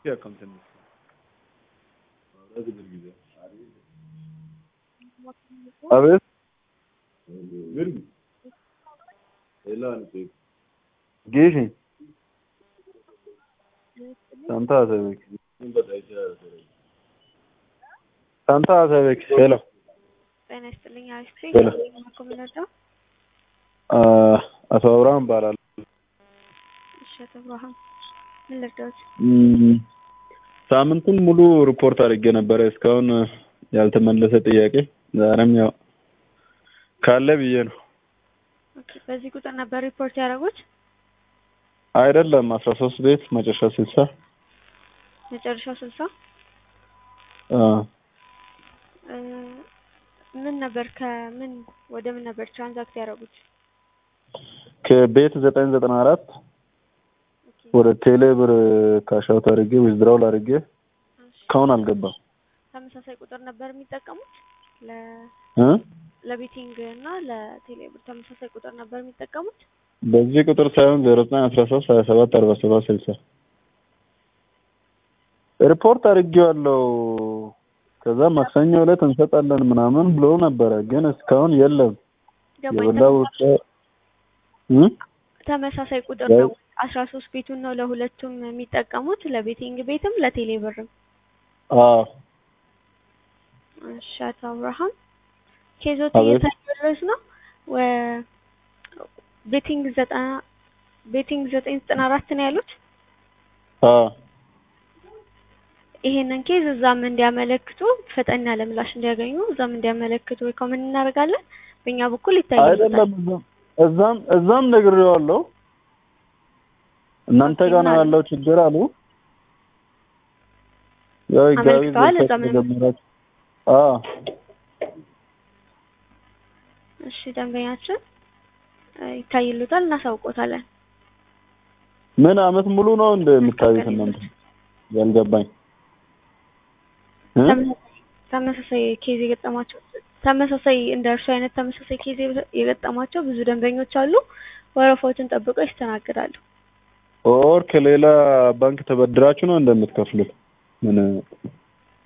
አካውንት ነው አቤት ጌሽ ሳንታ አሰበክ ሳንታ አሰበክ ሄሎ ጤና ይስጥልኝ። አሪፍ ሄሎ ኮምነዳ አቶ አብርሃም እባላለሁ። እሺ፣ አቶ አብርሃም ምን ልርዳዎት? እም፣ ሳምንቱን ሙሉ ሪፖርት አድርጌ ነበረ እስካሁን ያልተመለሰ ጥያቄ ዛሬም ያው ካለ ብዬ ነው። ኦኬ፣ በዚህ ቁጥር ነበር ሪፖርት ያደረጉት? አይደለም አስራ ሶስት ቤት መጨረሻ ስልሳ መጨረሻው ስልሳ አ እ፣ ምን ነበር ከምን ወደ ምን ነበር ትራንዛክት ያደረጉት? ከቤት ዘጠኝ ዘጠና አራት ኦኬ፣ ወደ ቴሌ ብር ካሻውት አድርጌ ዊዝድራውል አድርጌ እሺ። እስካሁን አልገባም ተመሳሳይ ቁጥር ነበር የሚጠቀሙት ለ እ ለቤቲንግ እና ለቴሌብር ተመሳሳይ ቁጥር ነበር የሚጠቀሙት? በዚህ ቁጥር ሳይሆን ዜሮ ዘጠኝ አስራ ሶስት ሀያ ሰባት አርባ ሰባት ስልሳ ሪፖርት አድርጌዋለሁ። ከዛ ማክሰኞ ዕለት እንሰጣለን ምናምን ብሎ ነበረ፣ ግን እስካሁን የለም። ገባኝ። የበላው እ ተመሳሳይ ቁጥር ነው። አስራ ሶስት ቤቱን ነው ለሁለቱም የሚጠቀሙት ለቤቲንግ ቤትም ለቴሌብርም። አዎ እሺ አቶ አብርሃም ኬዞት አቤት። እየታደረስ ነው። ወ- ቤቲንግ ዘጠና ቤቲንግ ዘጠኝ ዘጠና አራት ነው ያሉት። አዎ ይሄንን ኬዝ እዛም እንዲያመለክቱ ፈጠን ያለ ምላሽ እንዲያገኙ እዛም እንዲያመለክቱ ሪኮመንድ እናደርጋለን። በእኛ በኩል ይታያል። አይደለም እዛም እዛም እዛም ነግሬዋለሁ። እናንተ ጋር ነው ያለው ችግር አሉ። ያው ህጋዊ አመልክተዋል፣ ዘርፍ እዛም ተጀመራችሁ። አዎ እሺ ደንበኛችን እ፣ ይታይሉታል፣ እናሳውቆታለን። ምን አመት ሙሉ ነው እንደ የምታዩት እናንተ? ያልገባኝ እ? ተመሳሳይ ኬዝ የገጠማቸው ተመሳሳይ እንደ እርሱ አይነት ተመሳሳይ ኬዝ የገጠማቸው ብዙ ደንበኞች አሉ። ወረፋዎችን ጠብቀው ይስተናግዳሉ። ኦር ከሌላ ባንክ ተበድራችሁ ነው እንደምትከፍሉት? ምን